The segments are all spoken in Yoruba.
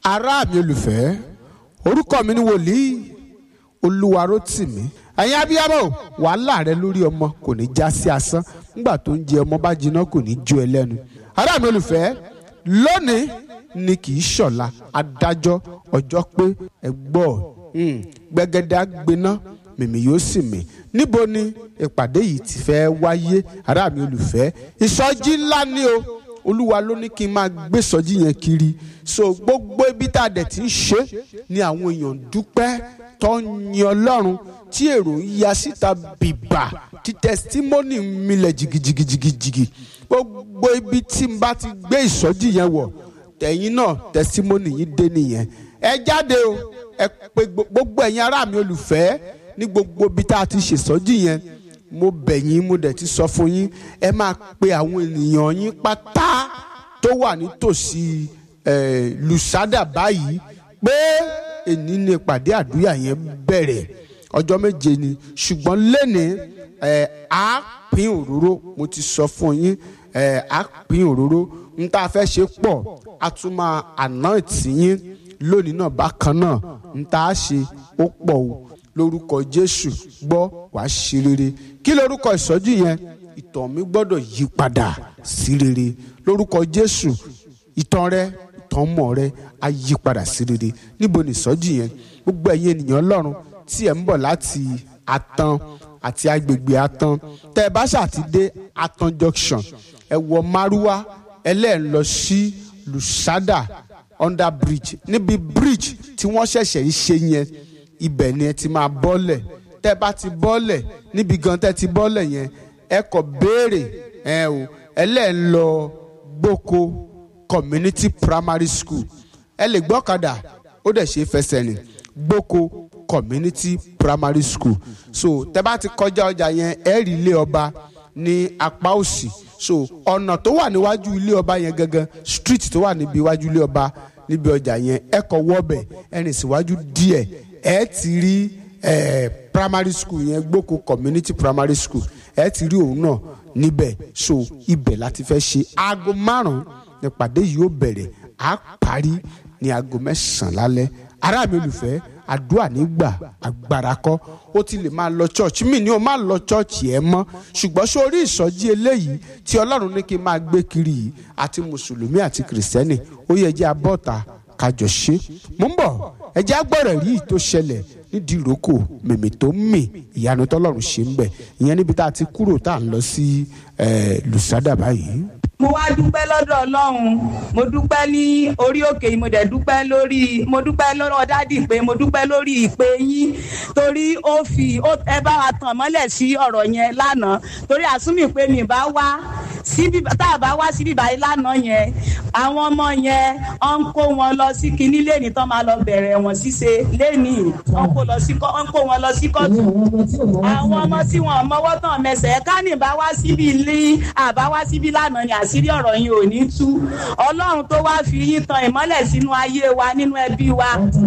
ará mi olùfẹ́ orúkọ mi ni wòlíì olúwarótìmí ẹ̀yin abiyamọ wàhálà rẹ lórí ọmọ kò ní já sí asán nígbà tó ń jẹ ọmọ bá jiná kò ní jó ẹ lẹ́nu ará mi olùfẹ́ lónìí ni kì í ṣọ̀la adájọ́ ọjọ́ pé ẹ gbọ́ gbẹgẹdẹ àgbẹná mèmí yóò sì mí níbo ni ìpàdé yìí ti fẹ́ wáyé ará mi olùfẹ́ ìsọjí ńlá ni o olúwa ló ní kí n máa gbé sọjí yẹn kiri so gbogbo ibi tá a dẹ̀ ti ń ṣe ni àwọn èèyàn dúpẹ́ tó ń yin ọlọ́run tí èrò ń ya síta bìbà tí tẹsítímọ́nì ń milẹ̀ jìgìjìgìjìgì gbogbo ibi tí n bá ti gbé ìsọjí yẹn wọ̀ tẹ̀yìn náà tẹsítímọ́nì yìí dé nìyẹn ẹ jáde o ẹ pé gbogbo ẹ̀yin ará mi olùfẹ́ ní gbogbo ibi tá a ti ṣèsọjí yẹn mo bẹ̀ yín mo dẹ̀ ti sọ fún yín ẹ máa pe àwọn ènìyàn yín pátá tó wà nítòsí lùsádà báyìí pé èní ni ìpàdé àdúrà yẹn bẹ̀rẹ̀ ọjọ́ méje ni ṣùgbọ́n lẹ́ni á pín òróró mo ti sọ fún yín á pín òróró n tá a fẹ́ ṣe pọ̀ a tún máa àná ìtìyín lónìí náà bákan náà n tá a ṣe ó pọ̀ o lórúkọ jésù gbọ́ wàá ṣe rere kí lórúkọ ìsọjí yẹn ìtàn mi gbọ́dọ̀ yí padà sí rere lórúkọ jésù ìtàn rẹ ìtàn mọ̀ rẹ á yí padà sí rere níbo ni ìsọjí yẹn gbogbo ẹ̀yin ènìyàn ọlọ́run tí ẹ̀ ń bọ̀ láti atan àti agbègbè atan tẹ́ ẹ bá ṣàtidé atan junction ẹ wọ márúwá ẹlẹ́ẹ̀ lọ sí lusada under bridge níbi bridge tí wọ́n ṣẹ̀ṣẹ̀ ń ṣe yẹn ibẹ̀ ni ẹ ti máa bọ́lẹ̀ tẹ́ bá ti bọ́lẹ̀ níbi gan tẹ́ ti bọ́lẹ̀ yẹn ẹ kọ̀ béèrè ẹ o ẹlẹ́ẹ̀ lọ gboko community primary school ẹ lè gbọ́kadà ó dẹ̀ ṣe fẹsẹ̀ rìn gboko community primary school so tẹ́ bá ti kọjá ọjà yẹn ẹ rí ilé ọba ní apá òsì so ọ̀nà tó wà níwájú ilé ọba yẹn gangan street tó wà níbi iwájú ilé ọba níbi ọjà yẹn ẹ kọ̀ wọ́bẹ̀ ẹ rìn síwájú díẹ̀ ẹ ti rí ẹ primary school yẹn gboko community primary school ẹ ti rí òun náà níbẹ̀ so ibẹ̀ láti fẹ́ ṣe aago márùn-ún nípàdé yìí ó bẹ̀rẹ̀ á parí ní aago mẹ́sàn-án lálẹ́ ará mi olùfẹ́ àdúrà nígbà agbára kọ́ ó ti lè máa lọ church mi ni o máa lọ church ẹ mọ́ ṣùgbọ́n sórí ìsọjí eléyìí tí ọlọ́run ní kí n máa gbé kiri yìí àti mùsùlùmí àti kìrìsìtẹ́nì ó yẹ jẹ́ abọ́ta kájọ ṣe mò ń bọ̀ ẹ jẹ́ agbọ́rọ̀ rí tó ṣẹlẹ̀ nídìí ìrókò mèmí tó ń mì ìyanu tọ́lọ́run ṣe ń bẹ̀ ìyẹn níbi tá a ti kúrò tá à ń lọ sí lùsádà báyìí mo wá dúpẹ́ lọ́dọ̀ ọlọ́run mo dúpẹ́ ní orí òkè yìí mo dẹ̀ dúpẹ́ lórí mo dúpẹ́ lọ́dọ̀ dádì pé mo dúpẹ́ lórí ìpè yín torí ó fi ẹ bá wa tàn mọ́lẹ̀ sí ọ̀rọ̀ yẹn lánàá torí àsúnmì pé mi bá wá síbi tá a bá wá síbi báyìí lánàá yẹn àwọn ọmọ yẹn ọ ń kó wọn lọ sí kinní lẹ́ni tán máa lọ bẹ̀rẹ̀ wọn ṣíṣe lẹ́ni wọn kó lọ sí wọn kó wọn lọ sí kóòtù àwọn ọmọ tí wọn mọwọ́ tán mẹsẹ̀ kánì bá wá síbi ilé àbá wá síbi lánàá ni àṣírí ọ̀rọ̀ yín ò ní tú ọlọ́run tó wá fi yín tan ìmọ́lẹ̀ sínú ayé wa nínú ẹbí wa.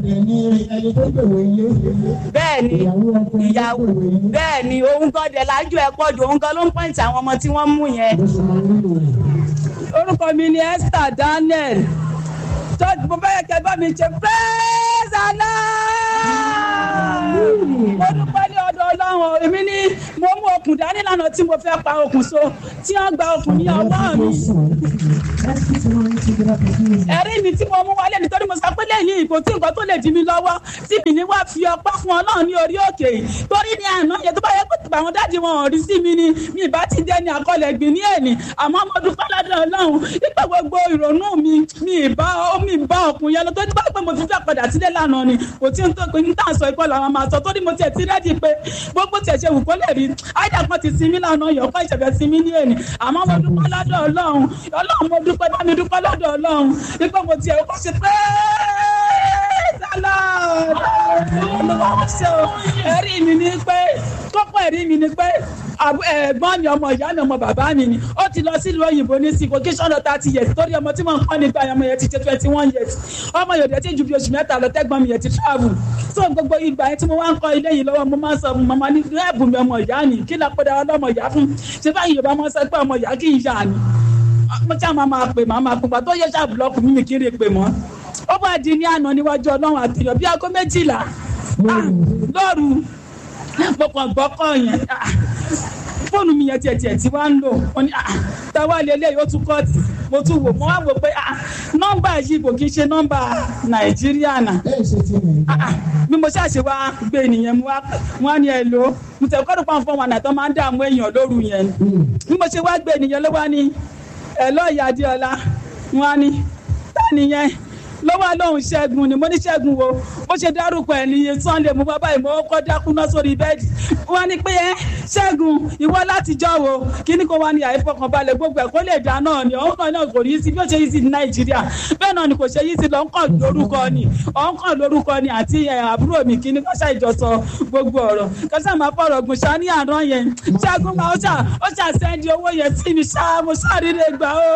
bẹ́ẹ̀ ni ìyàwó bẹ́ẹ̀ ni òun gan dẹ̀ lájú ẹ̀ pọ̀ jù òun gan ló ń pọ́ǹtì àwọn ọmọ tí wọ́n mú yẹn. orúkọ mi ni Esther Daniel tó mo fẹ́ kẹ́ bá mi ṣe praise Allah mo dúpẹ́ ní ọ̀dọ̀ ọlọ́run èmi ní mo mú okùn dání lánàá tí mo fẹ́ pa okùn so tí wọ́n gba okùn ní ọwọ́ mi. ẹ̀rí mi tí mo mú wálé nítorí mo sọ pé lẹ́yìn ìkò tí nǹkan tó lè dí mi lọ́wọ́ tí mi ní wá fi ọpẹ́ fún ọlọ́run ní orí òkè yìí torí ní àná yẹn tó bá yẹ pé àwọn dáàdi wọn ò rí sí mi ni mi ìbá ti dé ní àkọlẹ̀ gbìn ní èní àmọ́ mo dúpẹ́ lọ́dọ̀ ọlọ́run nípa gbogbo ìrònú mi mi ìbá mi ìbá ọkùn yẹn lọ tó ti bá pé mo ti fẹ́ padà sílé lánàá ni kò tí ń tó pé ń tà sọ ìkọlù àwọn máa sọ torí mo tiẹ̀ ti rẹ́dí pé gbogbo tiẹ̀ ṣe wù kó lè rí àìdá kan ti sinmi lánàá yọ̀ kọ́ ìṣẹ̀fẹ̀ sinmi ní èní àmọ́ mo dúpẹ́ lọ́dọ̀ ọlọ́run ọlọ́run mo dúpẹ́ bá mi dúpẹ́ lọ́dọ̀ ọlọ́run nípa mo tiẹ̀ kọ́ ṣe pé ẹ̀rí mi ni pé kókó ẹ̀rí mi ni pé ẹ̀gbọ́n mi ọmọ ìyá mi ọmọ bàbá mi ni ó ti lọ sílùú òyìnbó ní sí vocation lọ thirty years torí ọmọ tí wọ́n ń kọ́ nígbà ọmọ yẹn ti ṣe twenty one years ọmọ yòóde tí ju bí oṣù mẹ́ta lọ tẹ́gbọ́n mi yẹn ti travel so gbogbo ìgbà yẹn tí mo wá ń kọ́ ilé yìí lọ́wọ́ mo máa ń sọ màmá ní ẹ̀bù mi ọmọ ìyá ni kí ló pé dára lọ́mọ ìyá fún ṣé báyìí Yorùbá máa ń sọ pé ọmọ ìyá kì í yá ni mo ṣáà máa máa pè máa máa pè pàtó yẹ ṣáà búlọ́ọ̀kù mímì kí n lè pè mọ́ ó bá di ní àná níwájú ọlọ́run àtìyàn bí aago méjìlá Ah, lóru mo kàn gbọ́ kọ́ yẹn Ah, fóònù mi yẹn tiẹ̀ tiẹ̀ tí wàá ń lò wọ́n ní ah, táwa lélẹ́yìí ó tún kọ́ọ̀tì mo tún wò mo wá wò pé ah, nọ́mbà yìí kò kí ń ṣe nọ́mbà nàìjíríà náà Ah, ah, bí mo ṣàṣe wá gbé nìyẹn mo wá wọn á ní ẹ lò ó mo tẹ̀ kọ́dọ̀ pàǹ fún wọn àtọ́ máa ń dààmú èèyàn lóru yẹn bí mo ṣe wá gbé nìyẹn ló wá ní ẹ lọ́ọ̀yà adéọlá wọn á ní tá nìyẹn lọ́wọ́ lóhùn ṣẹ́gun ni mo ní ṣẹ́gun wo bó ṣe dárúkọ ẹ̀ ní sunday mo bá báyìí mo kọ́ dákúná sórí bẹ́ẹ̀dì wọ́n ní pé ẹ́ ṣẹ́gun ìwọ látijọ́ wo kíní kó wá ní àìfọkànbalẹ̀ gbogbo ẹ̀ kó lè dá náà ni ọ̀hún kan náà kò ní í sí bí ó ṣe yí sí ní nàìjíríà bẹ́ẹ̀ náà ni kò ṣe yí sí lọ́nkàn lórúkọ ni ọ̀nkàn lórúkọ ni àti ẹ̀, àbúrò mi kíní kọ́ṣà ìjọsọ gbogbo ọ̀rọ̀ kọ́ṣà máa fọ̀rọ̀ gùn ṣá ní àná yẹn ṣẹ́gun máa ó ṣà ó ṣà sẹ́ndì owó yẹn sí mi ṣá mo ṣàríre gbà ó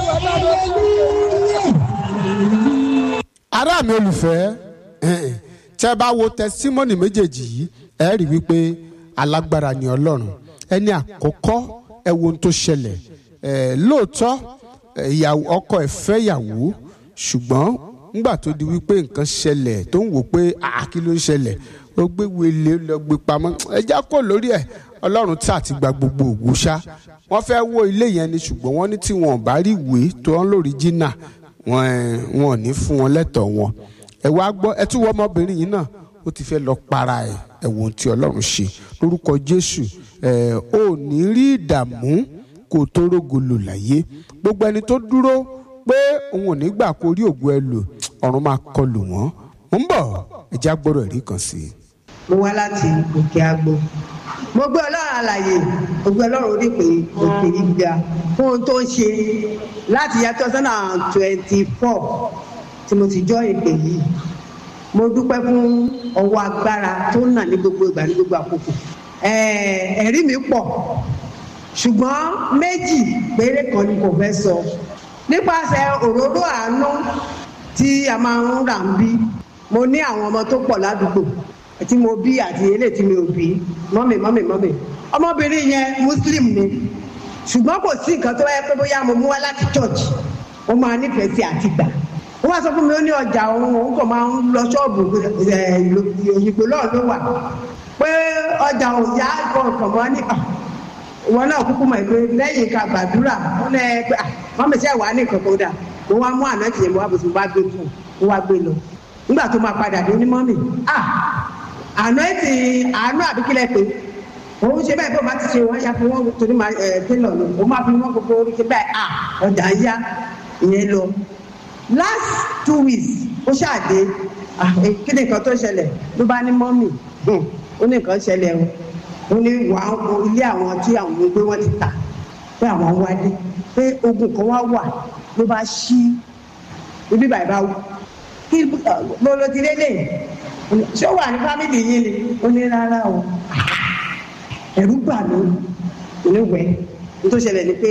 ará mi olùfẹ́ ẹ̀hìn, tẹ́ bá wo tẹsímọ́nì méjèèjì yìí ẹ rí wípé alágbára ni ọlọ́run ẹni àkọ́kọ́ ẹ wo ohun tó ṣẹlẹ̀ ẹ̀, lóòótọ́ ẹ̀, ìyàwó ọkọ ẹ̀ fẹ́ ìyàwó ṣùgbọ́n nígbà tó di wípé nǹkan ṣẹlẹ̀ tó ń wò pé àá kí ló ń ṣẹlẹ̀ ó gbé wele lọ gbé pamọ́ ẹja kò lórí ẹ̀ ọlọ́run tí àti gba gbogbo òwú ṣá wọ́n fẹ́ wó ilé yẹn ni ṣùgbọ́n wọ́n ní tí wọn ò bá rí ìwé tó ń lórí jìnnà wọn ẹ, wọn ò ní fún wọn lẹ́tọ̀ọ́ wọn ẹ wá gbọ́ ẹ tún wọ ọmọbìnrin yìí náà ó ti fẹ́ lọ para ẹ̀ ẹ wo ohun tí ọlọ́run ṣe lórúkọ jésù ẹ ò ní rí ìdààmú kó o tó rógolo láyé gbogbo ẹni tó dúró pé òun ò ní gbà kó rí ògùn ẹ lò ọ̀run máa kọlù wọ́n mo ń bọ̀ ẹ já gbọ́dọ̀ ẹ̀rí kan sí i. mo wá láti òkè àgbo mo gbé ọlọ́run àlàyé mo gbé ọlọ́run orí pé òkè yìí ga fún ohun tó ń ṣe láti yá two thousand and twenty four tí mo ti jọ ìpè yìí mo dúpẹ́ fún ọwọ́ agbára tó ń nà ní gbogbo ìgbà ní gbogbo àkókò Ẹ̀ẹ̀, ẹ̀rí mi pọ̀ ṣùgbọ́n méjì péré kan ni kò fẹ́ sọ nípasẹ̀ òróró àánú tí a máa ń rà ń bí mo ní àwọn ọmọ tó pọ̀ ládùúgbò tí mo bí àti eléyìí tí mi ò bí mọ́mì mọ́mì mọ́mì ọmọbìnrin yẹn muslim ni ṣùgbọ́n kò sí nǹkan tó yẹ pé bóyá mo mú wá láti church ó máa nífẹ̀ẹ́ sí àti gbà ó wá sọ fún mi ó ní ọjà òun òun kò máa ń lọ ṣọ́ọ̀bù òyìnbó náà ló wà pé ọjà òun yá kọ̀ọ̀kan mọ́ ní "Ah, ìwọ náà kúkú mọ̀ pé lẹ́yìn ká gbàdúrà wọ́n lẹ́ pé "Ah, mọ́mì sẹ́ wàá ní nǹkan kan dà mo wá mú àná tìyẹn mo wá bó ti wá gbé fún un mo wá gbé lọ nígbà tó máa padà dé ní mọ́mì ah àná ti àánú àbíkílẹ̀ pé òun ṣe bẹ́ẹ̀ bí òun bá ti ṣe wọ́n ya fún wọn torí máa ẹ̀ tẹ́lọ̀ lọ òun máa fi wọ́n gbogbo orí ṣe bẹ́ẹ̀ à ọjà ń yá ìyẹn lọ. last two weeks ó ṣàdé ah, eh, kí ni nǹkan tó ṣẹlẹ̀ ló bá ní mọ́mì hmm, ó ní nǹkan ṣẹlẹ̀ o ó ní wà á wo ilé àwọn tí àwọn ń gbé wọn ti tà pé àwọn ń wálé pé ogun kan wá wà ló bá ṣí ibi bàbá bá wù kí ló ló ti lélẹ̀ ṣé ó wà ní fámìlì yín ni ó ní rárá o ẹ̀rú gbà mí oníwẹ̀ tó ṣẹlẹ̀ ni pé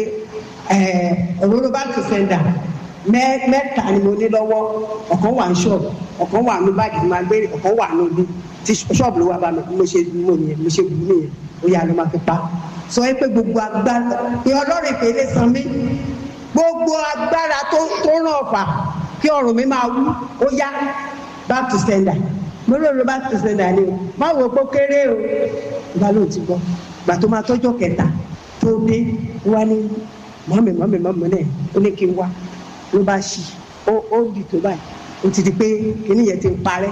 òróró bá tó sẹ́ńdà mẹ́ta ni mo ní lọ́wọ́ ọ̀kan wà ní ṣọ́ọ̀bù ọ̀kan wà ní báàgì tí máa gbé ọ̀kan wà ní olú tí ṣọ́ọ̀bù ló wà bá mi mo ṣe mo nìyẹn mo ṣe bù ú nìyẹn ó yà ló máa fi pa sọ yẹ pé gbogbo agbára pé ọlọ́run ìpè lè san mí gbogbo agbára tó tó ràn ọ̀fà kí ọrùn mi máa wú ó yá back to sender mo lóore back to sender ni o má wo pé ó kéré o ìgbà ló ti gbọ́ gbà tó máa tọ́jọ́ kẹta tó dé wá ní mọ́mì mọ́mì mọ́mì náà ó ní kí n wá ló bá ṣí ó ó dì tó báyìí ó ti di pé kíní yẹn ti ń parẹ́.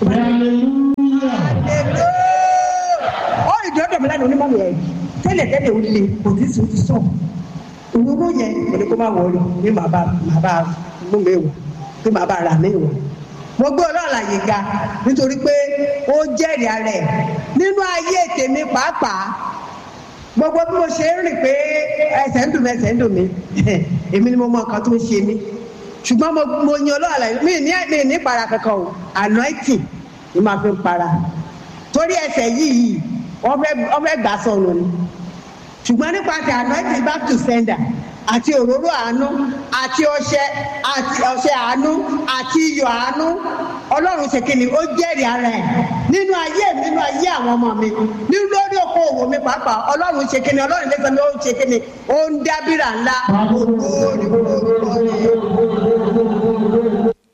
ó ìdí ọ̀dọ̀ mi lánàá onímọ̀ yẹn tẹ́lẹ̀ tẹ́lẹ̀ ó le kò tí sùn ti sọ̀ òwúrò yẹn kò ní kó má wọlé ní màá bá màá bá mú mi wọ̀ pé màá bá rà mí wọ̀ mo gbé ọlọ́ọ̀la yìí ga nítorí pé ó jẹ́rìí ara ẹ̀ nínú ayé tèmi pàápàá gbogbo bí mo ṣe ń rìn pé ẹsẹ̀ ń dùn mí ẹsẹ̀ ń dùn mí èmi ni mo mọ nǹkan tó ń ṣe mí ṣùgbọ́n mo mo yan ọlọ́ọ̀la yìí mi ní mi ní para kankan o anointing ni màá fi ń para torí ẹsẹ̀ yìí wọ́n fẹ́ wọ́n fẹ́ gbà sọnù ni ṣùgbọ́n nípasẹ̀ anointing back to sender àti òróró àánú àti ọṣẹ àti ọṣẹ àánú àti iyọ̀ àánú ọlọ́run ṣe kíni ó jẹ́rìí ara ẹ̀ nínú ayé mi nínú ayé àwọn ọmọ mi nínú lórí oko òwò mi pàápàá ọlọ́run ṣe kíni ọlọ́run lẹ́sẹ̀ mi ó ṣe kíni ó ń dábìrà ńlá ògo ni ará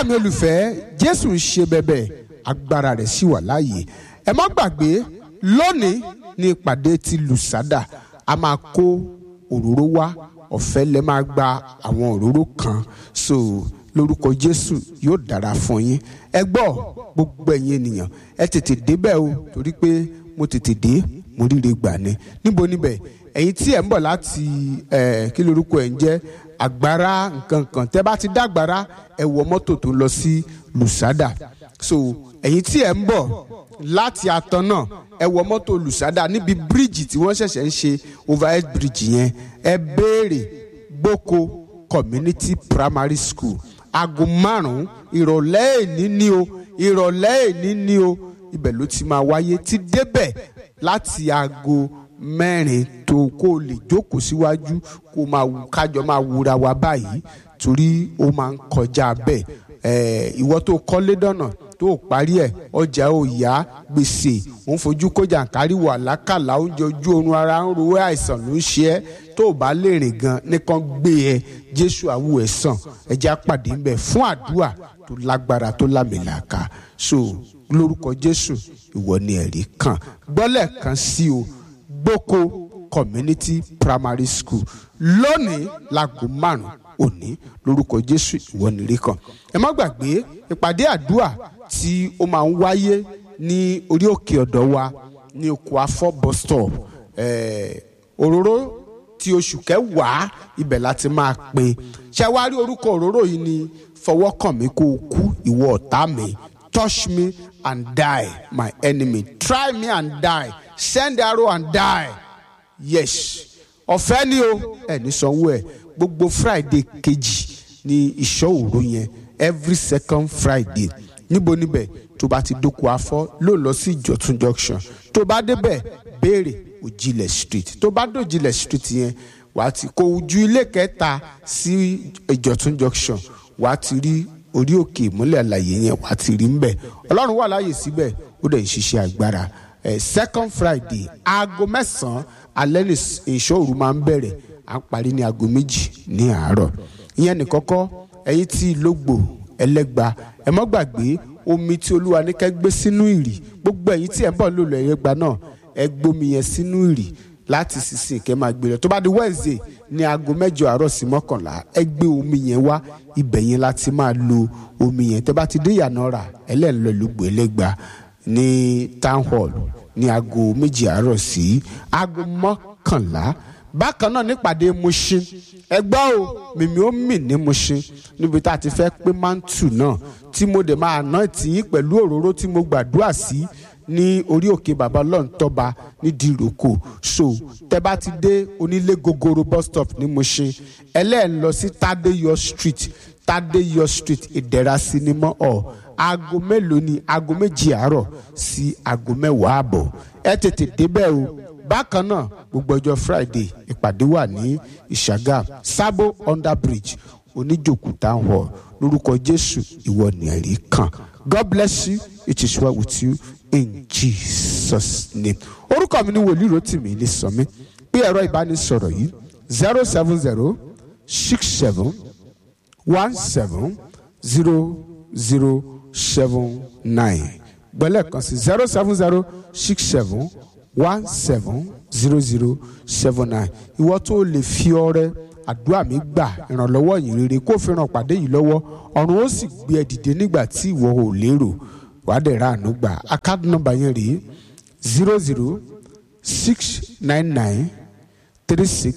ará mi olùfẹ́ jésù ń ṣe bẹ̀bẹ̀ agbára rẹ̀ sì wà láàyè ẹ má gbàgbé lónìí ní ìpàdé ti lùsádà a máa kó òróró wá ọ̀fẹ́ lẹ máa gba àwọn òróró kan so lórúkọ jésù yóò dára fún yín ẹ gbọ́ gbogbo ẹ̀yin ènìyàn ẹ tètè débẹ̀ o torí pé mo tètè dé mo ríre gbà ni níbo níbẹ̀ ẹ̀yin tí ẹ̀ ń bọ̀ láti ẹ̀ kí lorúkọ ẹ̀ ń jẹ́ àgbára nǹkan kan tẹ́ bá ti dá àgbára ẹ wọ mọ́tò tó ń lọ sí lùsádà so ẹ̀yin tí ẹ̀ ń bọ̀ láti àtàn náà ẹ wọ mọ́tò lùsádà níbi bíríìjì tí wọ́n ṣẹ̀ṣẹ̀ ń ṣe overhead bridge yẹn ẹ béèrè gboko community primary school aago márùn-ún ìrọ̀lẹ́ èní ni o ìrọ̀lẹ́ èní ni o ibẹ̀ ló ti máa wáyé ti débẹ̀ láti aago mẹ́rin tó kó o lè jókòó síwájú kó o máa wù- kájọ máa wúra wa báyìí torí ó máa ń kọjá bẹ́ẹ̀ ẹ̀ ìwọ tó kọ́lé dọ̀nà tó o parí ẹ̀ ọjà ò yá gbèsè òun fojú kọjá kárí wà lákàlà oúnjẹ ojú oorun ara ń ro ẹ́, àìsàn ló ń ṣe ẹ́ tó o bá lè rìn gan nìkan gbé ẹ jésù àwù ẹ̀ sàn ẹ jẹ́ àpàdé ń bẹ̀ fún àdúrà tó lágbára tó lámìlàkà so lórúkọ jésù ìwọ ni ẹ̀rí kan gbọ́lẹ̀ kan sí o gboko community primary school lónìí láago márùn òní lórúkọ jésù ìwọ nìrí kan ẹ má gbàgbé ìpàdé àdúrà tí ó máa ń wáyé ní orí òkè ọ̀dọ̀ wa ní oko afọ bus stop eh, òróró ti oṣù kẹwàá ibẹ̀ láti máa pín ṣé wàá rí orúkọ òróró yìí ni fọwọ́ kàn mí kó o kú ìwọ ọ̀tá mi touch me and die my enemy try me and die send arrow and die yes ọ̀fẹ́ ni o ẹni sanwó ẹ̀ gbogbo friday kejì ní ìṣọ́ òru yẹn every second friday níbo níbẹ̀ tó bá ti dóko afọ́ ló lọ sí ìjọ̀tún junction tó bá débẹ̀ béèrè òjìlẹ̀ street tó bá dòjìlẹ̀ street yẹn wàá ti kó ojú ilé kẹta sí ìjọ̀tún junction wàá ti rí orí òkè ìmúlẹ̀ àlàyé yẹn wàá ti rí ńbẹ̀ ọlọ́run wà láàyè síbẹ̀ ó dẹ̀ ń ṣiṣẹ́ agbára eh, second friday aago mẹ́sàn-án alẹ́ ní ìṣòro máa ń bẹ̀rẹ̀ à ń parí ní aago méjì ní àárọ̀ ìyẹn nìkọ́kọ́ ẹ̀yin tí lógbò ẹlẹ́gba ẹ mọ́ gbàgbé omi tí olúwa ní kẹ́ gbé sínú ìrì gbogbo ẹ̀yin tí ẹ̀ ń bọ̀ lòlò ẹ̀yẹ́gba náà ẹ gbómi yẹn sínú ìrì láti sísìn kẹ́ máa gbé lọ tó bá di wednesday ní aago mẹ́jọ àárọ̀ sí mọ́kànlá ẹ gbé omi yẹn wá ibẹ̀ yẹn láti máa lo omi yẹn tẹ́ bá ti dé ìyànà rà ẹlẹ́ńlọ lógbò ẹlẹ́gba ní town hall ní aago méjì àárọ̀ sí aago mọ́kànlá bákan náà nípàdé Mushin ẹgbẹ́ o mímí ó mì ní Mushin níbi tá a ti fẹ́ pé mantu náà tí mo dẹ̀ máa ná tìyín pẹ̀lú òróró tí mo gbàdúrà sí ní orí òkè bàbá ọlọ́ntọ́ba ní dìrókò so tẹ́ bá ti dé onílé gogoro bus stop ní Mushin ẹlẹ́ẹ̀ lọ sí Tadeyo street Tadeyo street ìdẹ̀ra sinimá ọ̀ aago mélòó ni aago méjì àárọ̀ sí aago mẹ́wàá àbọ̀ ẹ tètè débẹ̀ o bákan náà gbogbo ọjọ́ friday ìpàdé wà ní ìṣàgà sábò under bridge oníjòkú town hall lórúkọ jésù ìwọ ni ẹ̀rí kan god bless you it is well with you in jesus name orúkọ mi ni wòlíì rotimi ní sọmi pé ẹ̀rọ ìbánisọ̀rọ̀ yìí zero seven zero six seven one seven zero zero seven nine gbọ́lẹ̀ kan sí zero seven zero six seven one seven zero zero seven nine ìwọ tó lè fi ọrẹ àdúrà mi gbà ìrànlọ́wọ́ yìí rere kó fi ràn pàdé yìí lọ́wọ́ ọ̀run ó sì gbé ẹ dìde nígbà tí ìwọ ò lérò wàá dẹ̀ ra àánú gbà account number yẹn rèé zero zero six nine nine three six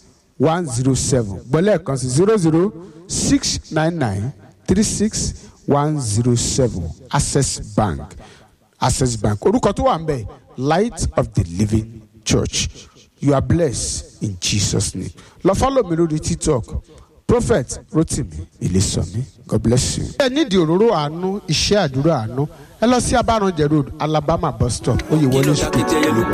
one zero seven gbọ́lẹ̀ kan sí zero zero six nine nine three six one zero seven access bank access bank orúkọ tó wà ń bẹ̀ light of the living church you are blessed in jesus name lọ follow mi lórí tiktok prophet rotimi ilésànmí god bless you. ẹ nídìí òróró àánú iṣẹ́ àdúrà àánú ẹ lọ sí abáranjẹ road alabama bus stop oyèwọlé street.